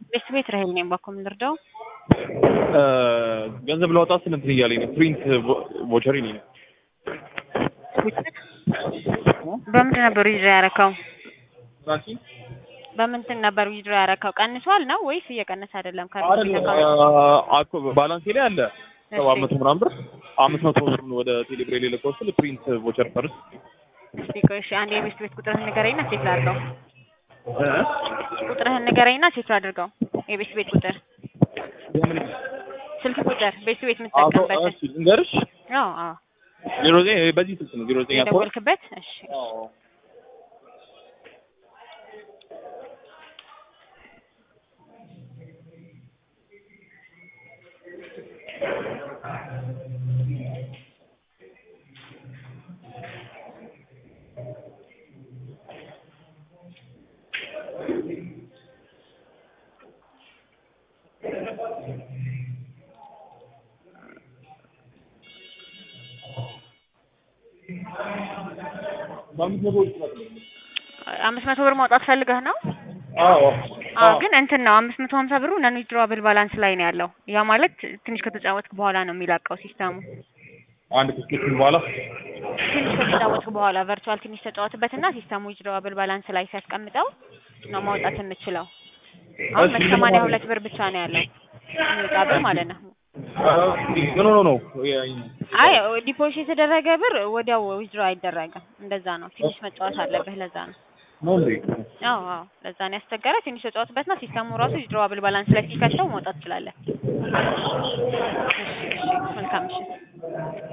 ቤት ቤት ረሄል ነኝ ባኮ የምንረዳው ገንዘብ ላወጣ ስል እንትን እያለኝ ነው። ፕሪንት ቮቸሪ ነኝ በምንድን ነበር ዊዝድሮ ያረካው? ራሲ በምንድን ነበር ዊዝድሮ ያረካው? ቀንሷል ነው ወይስ እየቀነሰ አይደለም? አኮ ባላንሴ ላይ አለ ሰባት መቶ ምናምን ብር አምስት መቶ ብር ወደ ቴሌብሬ ላይ ልከው ስል ፕሪንት ቮቸር ፈርስ እስቲ ቆይ እሺ፣ አንድ የቤት ቤት ቁጥርህን ንገረኝና ሴት ላድርገው። ቁጥርህን ንገረኝና ሴት ላድርገው። የቤት ቤት ቁጥር ስልክ ቁጥር ቤት ቤት የምትጠቀምበት ልንገርሽ አዎ አዎ ዜሮ ዘጠኝ በዚህ ስልክ ነው ዜሮ ዘጠኝ አስራ ሁለት የደወልክበት እሺ አምስት መቶ ብር ማውጣት ፈልገህ ነው? አዎ አዎ ግን እንትን ነው አምስት መቶ ሀምሳ ብሩ ነን ዊዝድሮዋብል ባላንስ ላይ ነው ያለው። ያ ማለት ትንሽ ከተጫወትክ በኋላ ነው የሚላቀው ሲስተሙ። አንድ ትኬትን በኋላ ትንሽ ከተጫወትክ በኋላ ቨርቹዋል ትንሽ ተጫወትበትና ሲስተሙ ዊዝድሮዋብል ባላንስ ላይ ሲያስቀምጠው ነው ማውጣት የምችለው። አሁን መቶ ሰማንያ ሁለት ብር ብቻ ነው ያለው የሚወጣ ብር ማለት ነው። ኖ ኖ ኖ አይ ዲፖዚት የተደረገ ብር ወዲያው ዊዝድሮ አይደረግም። እንደዛ ነው። ትንሽ መጫወት አለብህ። ለዛ ነው። ነው እንዴ? አዎ አዎ፣ ለዛ ነው ያስቸገረ። ትንሽ ተጫወትበትና ሲስተሙ ራሱ ዊዝድሮዋብል ባላንስ ላይ ሲከተው መውጣት ትችላለህ። እሺ እሺ፣ መልካም ምሽት።